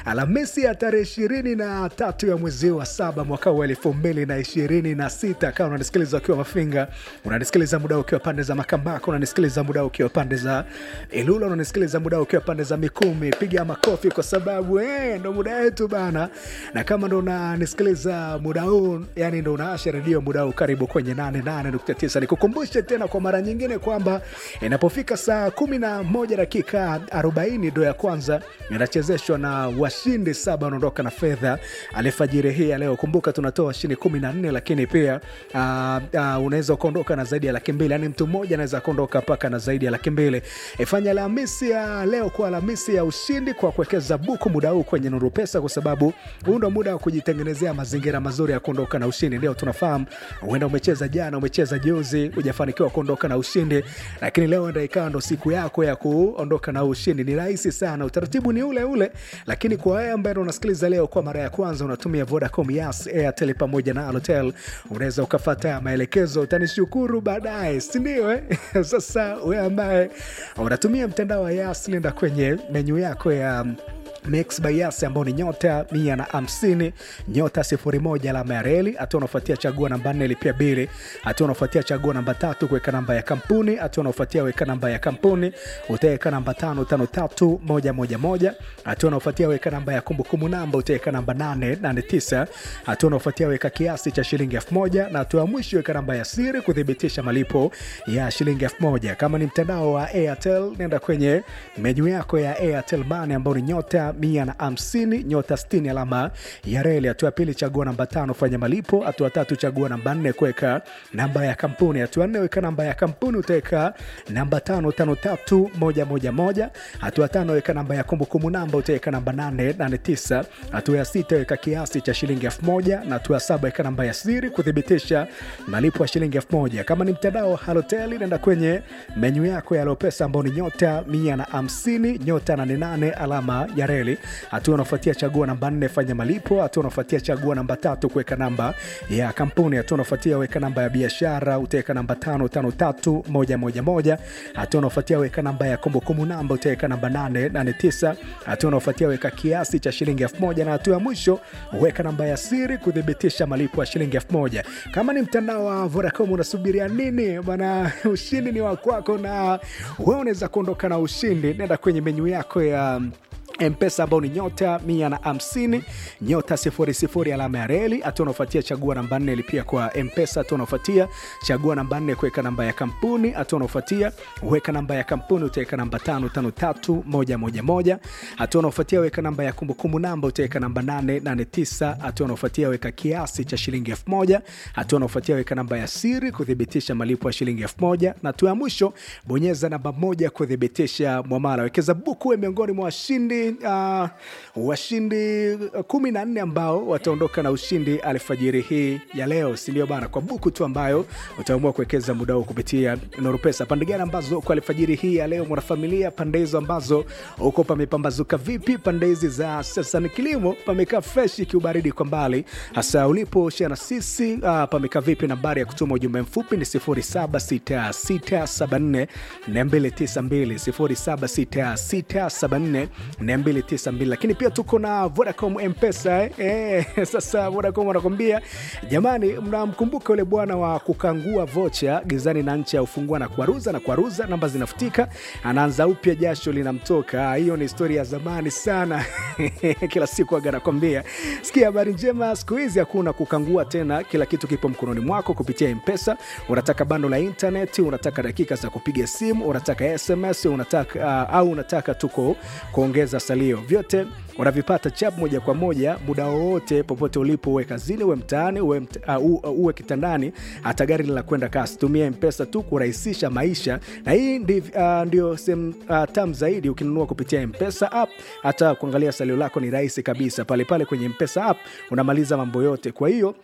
Alhamisi ya tarehe ishirini na tatu ya mwezi wa saba mwaka wa elfu mbili na ishirini na sita kama unanisikiliza ukiwa Mafinga, unanisikiliza muda ukiwa pande za Makambako, unanisikiliza muda ukiwa pande za Ilula, unanisikiliza muda ukiwa pande za Mikumi, piga makofi kwa sababu eh, ndo muda wetu bana. Na kama ndo unanisikiliza muda huu, yani ndo unaasha redio muda huu, karibu kwenye 88.9. Nikukumbushe tena kwa mara nyingine kwamba inapofika saa kumi na moja dakika 40 ndo ya kwanza inachezeshwa na washindi saba wanaondoka na fedha alfajiri hii ya leo. Kumbuka tunatoa washindi kumi na nne, lakini pia uh, uh, unaweza ukaondoka na zaidi ya laki mbili, yani mtu mmoja anaweza akaondoka mpaka na zaidi ya laki mbili. Ifanya Alhamisi ya leo kuwa Alhamisi ya ushindi kwa kuwekeza buku muda huu kwenye Nuru Pesa, kwa sababu huu ndo muda wa kujitengenezea mazingira mazuri ya kuondoka na ushindi. Ndio tunafahamu huenda umecheza jana, umecheza juzi, hujafanikiwa kuondoka na ushindi, lakini leo enda ikawa ndo siku yako ya kuondoka na ushindi. Ni rahisi sana, utaratibu ni ule ule, lakini kwa wewe ambaye unasikiliza leo kwa mara ya kwanza, unatumia Vodacom, Yas, Airtel pamoja na Halotel, unaweza ukafata maelekezo, utanishukuru baadaye, si ndio? Eh, sasa wewe ambaye unatumia mtandao wa Yas, nenda kwenye menyu yako ya Mix by Yas ambao ni nyota mia na hamsini nyota sifuri moja alama ya reli. Hatua unaofuatia chagua namba nne lipia bili. Hatua unaofuatia chagua namba tatu kuweka namba ya kampuni. Hatua unaofuatia weka namba ya kampuni, utaweka namba tano tano tatu moja moja moja. Hatua unaofuatia weka namba ya kumbukumbu namba, utaweka namba nane nane tisa. Hatua unaofuatia weka kiasi cha shilingi elfu moja na hatua ya mwisho weka namba ya siri kuthibitisha malipo ya shilingi elfu moja. Kama ni mtandao wa Airtel, nenda kwenye menyu yako ya Airtel Money ambao ni nyota mia na hamsini nyota sitini alama ya reli. Hatua ya pili chagua namba tano fanya malipo. Hatua tatu chagua namba nne kuweka namba ya kampuni. Hatua nne weka namba ya kampuni, utaweka namba tano tano tatu moja moja moja. Hatua tano weka namba ya kumbukumbu namba, utaweka namba nane nane tisa. Hatua ya sita weka kiasi cha shilingi elfu moja na hatua ya saba weka namba ya siri kuthibitisha malipo ya shilingi elfu moja. Kama ni mtandao wa Halotel, nenda kwenye menyu yako ya Lopesa ambao ni nyota mia na hamsini nyota nane nane alama ya reli. Hatua unafuatia chagua namba nne fanya malipo. Hatua unafuatia chagua namba tatu kuweka namba ya kampuni. Hatua unafuatia weka namba ya biashara, utaweka namba tano tano tatu moja moja moja. Hatua unafuatia weka namba ya kumbukumbu namba, utaweka namba nane nane tisa. Hatua unafuatia weka kiasi cha shilingi elfu moja na hatua ya mwisho weka namba ya siri kuthibitisha malipo ya shilingi elfu moja. Kama ni mtandao wa Vodacom unasubiria nini bana? Ushindi ni wa kwako na wewe unaweza kuondoka na ushindi. Nenda kwenye menyu yako ya Mpesa ambao ni nyota mia na hamsini nyota sifuri sifuri alama ya reli. Hatua unaofuatia chagua namba nne lipia kwa Mpesa. Hatua unaofuatia chagua namba nne kuweka namba ya kampuni. Hatua unaofuatia weka namba ya kampuni, utaweka namba tano tano tatu moja moja moja. Hatua unaofuatia weka namba ya kumbukumbu namba, utaweka namba nane nane tisa. Hatua unaofuatia weka kiasi cha shilingi elfu moja. Hatua unaofuatia weka namba ya siri kuthibitisha malipo ya shilingi elfu moja na hatua ya mwisho bonyeza namba moja kuthibitisha mwamala. Wekeza buku we miongoni mwa washindi Uh, washindi kumi na nne ambao wataondoka na ushindi alfajiri hii ya leo, si ndio bana? Kwa buku tu ambayo utaamua kuwekeza muda huu kupitia Nuru Pesa. Pande gani ambazo kwa alfajiri hii ya leo mwanafamilia, pande hizo ambazo uko pamepambazuka vipi? Pande hizi za sasa ni kilimo pamekaa fresh, kiubaridi kwa mbali, hasa ulipo share na sisi. Uh, pamekaa vipi? Nambari ya kutuma ujumbe mfupi ni 076674 292 076674 292 lakini pia tuko na Vodacom Mpesa eh. Eh, sasa Vodacom wanakwambia jamani, mnamkumbuka yule bwana wa kukangua vocha gizani na nchi ya ufungua na kuaruza na kuaruza, namba zinafutika, anaanza upya, jasho linamtoka. Hiyo ni historia ya zamani sana kila siku aga nakwambia. Sikia habari njema, siku hizi hakuna kukangua tena, kila kitu kipo mkononi mwako kupitia Mpesa. Unataka bando la internet, unataka dakika za kupiga simu, unataka SMS, unataka uh, au unataka tuko kuongeza salio, vyote unavipata chap moja kwa moja muda wowote popote ulipo, uwe kazini, uwe mtaani, uwe, mta, uh, uh, uwe kitandani, hata gari linakwenda kasi. Tumia Mpesa tu kurahisisha maisha, na hii ndi, uh, ndio sehemu uh, tam zaidi. Ukinunua kupitia Mpesa app, hata kuangalia salio lako ni rahisi kabisa pale pale kwenye Mpesa app, unamaliza mambo yote. Kwa hiyo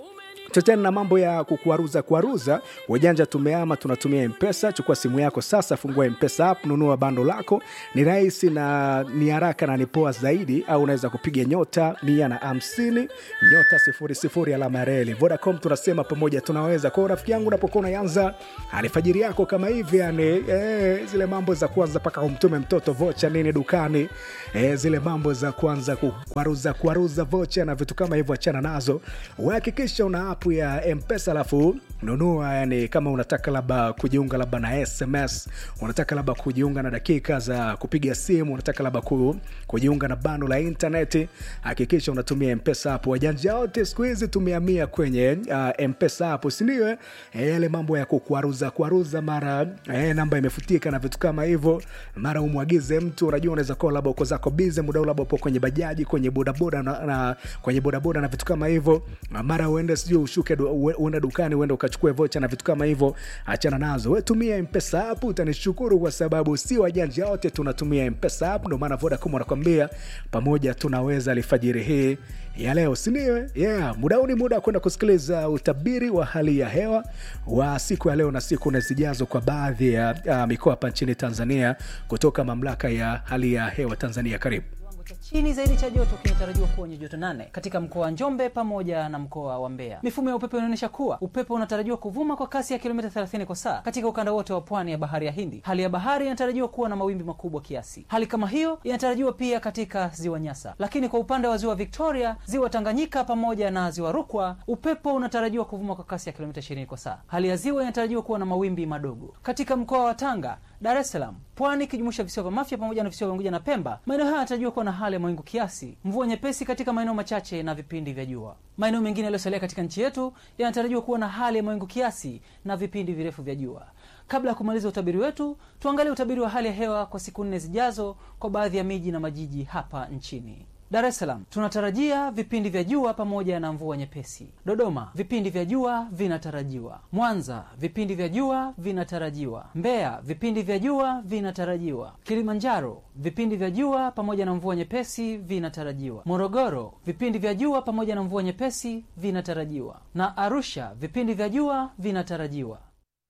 Tuachane na mambo ya kukuaruza kuaruza. Wajanja tumeama, tunatumia Mpesa. Chukua simu yako sasa, fungua Mpesa app, nunua bando lako. Ni rahisi na ni haraka na ni poa zaidi, au unaweza kupiga nyota mia na hamsini nyota sifuri sifuri alama ya reli. Vodacom tunasema pamoja tunaweza. Kwa hiyo rafiki yangu, unapokuwa unaanza alfajiri yako kama hivi, yani eh, zile mambo za kwanza mpaka umtume mtoto vocha nini dukani, eh, zile mambo za kwanza kuaruza kuaruza vocha na vitu kama hivyo, achana nazo. Uhakikisha una app ya Mpesa alafu nunua, yani kama unataka labda kujiunga labda na SMS, unataka labda kujiunga na dakika za kupiga simu, unataka labda ku, kujiunga na bando la intaneti, hakikisha unatumia Mpesa app. Wajanja wote siku hizi tumehamia kwenye uh, Mpesa app, si ndio? eh? Eh, yale mambo ya kukuaruza kuaruza, mara eh, namba imefutika na vitu kama hivyo, mara umwagize mtu, unajua unaweza kuwa labda uko zako bize muda ule, labda upo kwenye bajaji, kwenye bodaboda na, na kwenye bodaboda na vitu kama hivyo, mara uende sijui ushuke du, ue- uende dukani uende ukachukue vocha na vitu kama hivyo, achana nazo. We tumia Mpesa app, utanishukuru kwa sababu si wajanja wote tunatumia Mpesa app. Ndio maana Vodacom wanakwambia pamoja tunaweza alfajiri hii ya leo, si ndio? Yeah, muda huu ni muda wa kwenda kusikiliza utabiri wa hali ya hewa wa siku ya leo na siku na zijazo kwa baadhi ya uh, mikoa hapa nchini Tanzania kutoka mamlaka ya hali ya hewa Tanzania. Karibu. Kiwango cha chini zaidi cha joto kinatarajiwa kuwa wenye joto nane katika mkoa wa Njombe pamoja na mkoa wa Mbeya. Mifumo ya upepo inaonyesha kuwa upepo unatarajiwa kuvuma kwa kasi ya kilomita 30 kwa saa katika ukanda wote wa pwani ya bahari ya Hindi. Hali ya bahari inatarajiwa kuwa na mawimbi makubwa kiasi. Hali kama hiyo inatarajiwa pia katika ziwa Nyasa, lakini kwa upande wa ziwa Victoria, ziwa Tanganyika pamoja na ziwa Rukwa, upepo unatarajiwa kuvuma kwa kasi ya kilomita 20 kwa saa. Hali ya ziwa inatarajiwa kuwa na mawimbi madogo katika mkoa wa Tanga, Dar es Salaam, Pwani ikijumuisha visiwa vya Mafia pamoja na visiwa vya Unguja na Pemba. Maeneo haya yanatarajiwa kuwa na hali ya mawingu kiasi, mvua nyepesi katika maeneo machache na vipindi vya jua. Maeneo mengine yaliyosalia katika nchi yetu yanatarajiwa kuwa na hali ya mawingu kiasi na vipindi virefu vya jua. Kabla ya kumaliza utabiri wetu, tuangalie utabiri wa hali ya hewa kwa siku nne zijazo kwa baadhi ya miji na majiji hapa nchini. Dar es Salaam tunatarajia vipindi vya jua pamoja na mvua nyepesi. Dodoma vipindi vya jua vinatarajiwa. Mwanza vipindi vya jua vinatarajiwa. Mbeya vipindi vya jua vinatarajiwa. Kilimanjaro vipindi vya jua pamoja na mvua nyepesi vinatarajiwa. Morogoro vipindi vya jua pamoja na mvua nyepesi vinatarajiwa, na Arusha vipindi vya jua vinatarajiwa.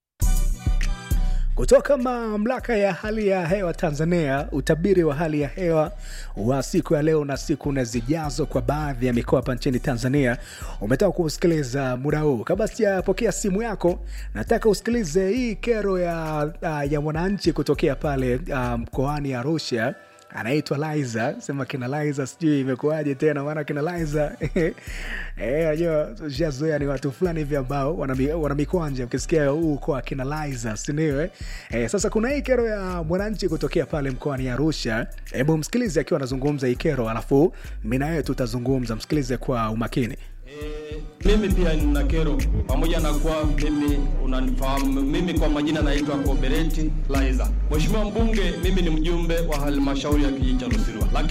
Kutoka mamlaka ya hali ya hewa Tanzania, utabiri wa hali ya hewa wa siku ya leo na siku na zijazo kwa baadhi ya mikoa hapa nchini Tanzania umetoka kusikiliza muda huu. Kabla sijapokea simu yako, nataka usikilize hii kero ya, uh, ya mwananchi kutokea pale uh, mkoani Arusha anaitwa Liza, sema kina Liza, sijui imekuwaje tena, maana kina Liza eh, najua shazoea ni watu fulani hivi ambao wana mi- wana mikwanja, ukisikia huu kwa kina Liza, si ndio? eh? Eh, sasa kuna hii kero ya mwananchi kutokea pale mkoani Arusha. Hebu msikilize akiwa anazungumza hii kero, alafu mimi na wewe tutazungumza. Msikilize kwa umakini. Eh, mimi pia nina kero pamoja na kuwa mimi unanifahamu mimi kwa majina naitwa Kobereti Laiza. Mheshimiwa mbunge, mimi ni mjumbe wa halmashauri ya kijiji cha Lusirwa. Lakini